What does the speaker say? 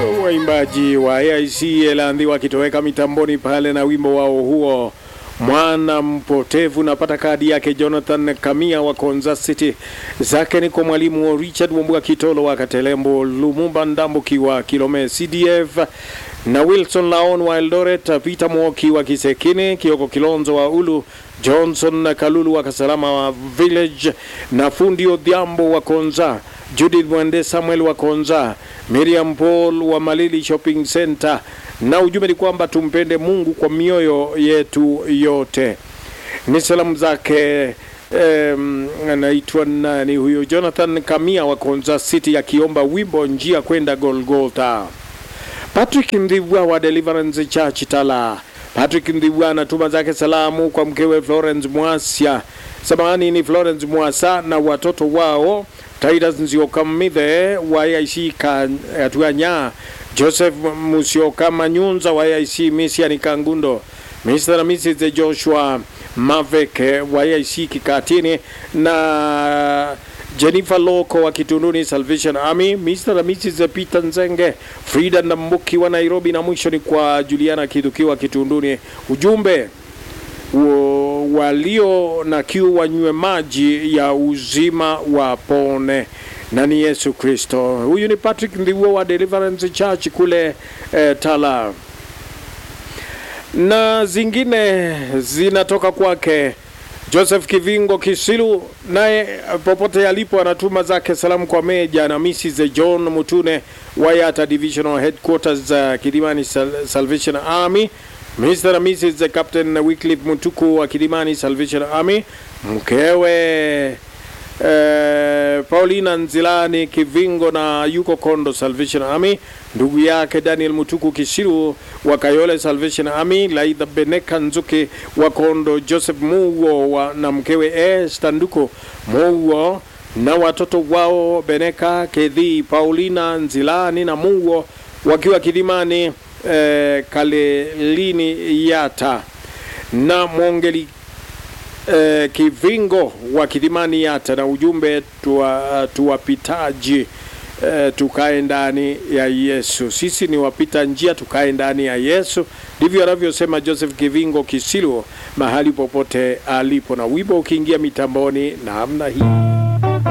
Waimbaji wa AIC Elandhi wakitoweka mitamboni pale na wimbo wao huo mwana mpotevu. Napata kadi yake Jonathan Kamia wa Konza City, zake ni kwa mwalimu wa Richard Wambua Kitolo wa Katelembo, Lumumba Ndambuki wa Kilome CDF na Wilson Laon wa Eldoret, Peter Mwoki wa Kisekine, Kioko Kilonzo wa Ulu, Johnson na Kalulu wa Kasalama wa Village na fundi Odhiambo wa Konza, Judith Mwende Samuel wa Konza, Miriam Paul wa Malili Shopping Center, na ujumbe ni kwamba tumpende Mungu kwa mioyo yetu yote. Ni salamu zake em, anaitwa nani huyo? Jonathan Kamia wa Konza City akiomba wimbo njia kwenda Golgotha. Patrick Ndivwa wa Deliverance Church Tala. Patrick Ndivwa anatuma zake salamu kwa mkewe Florence Mwasia, samahani ni Florence Mwasa na watoto wao Titus Nziokamithe wa AIC Katuanya, Joseph Musioka Manyunza wa AIC Misiani Kangundo, Mr. na Mrs. Joshua Maveke wa AIC Kikatini na Jennifer Loko wa Kitunduni Salvation Army, Mr. na Mrs. Peter Nzenge, Frida Ndambuki wa Nairobi, na mwisho ni kwa Juliana Kiduki wa Kitunduni. Ujumbe wa- walio na kiu wanywe maji ya uzima wapone na ni Yesu Kristo. Huyu ni Patrick Ndiwo wa Deliverance Church kule eh, Tala, na zingine zinatoka kwake Joseph Kivingo Kisilu, naye popote alipo anatuma zake salamu kwa Meja na Mrs. John Mutune Wayata Divisional Headquarters uh, Kilimani Sal Salvation Army, Mr. na Mrs. Captain Wycliffe Mutuku wa Kilimani Salvation Army, mkewe Eh, Paulina Nzilani Kivingo na yuko Kondo Salvation Army, ndugu yake Daniel Mutuku Kishiru wa Kayole Salvation Army, Laidha Beneka Nzuki wa Kondo, Joseph Muwo wa, na mkewe Esther Nduko Muwo na watoto wao Beneka Kedhi, Paulina Nzilani na Muwo wakiwa Kilimani eh, Kalelini Yata na Mwongeli eh, Kivingo wa Kilimani Yata na ujumbe tuwa, tuwapitaji eh, tukae ndani ya Yesu. Sisi ni wapita njia, tukae ndani ya Yesu. Ndivyo anavyosema Joseph Kivingo Kisilu mahali popote alipo, na wimbo ukiingia mitamboni namna hii.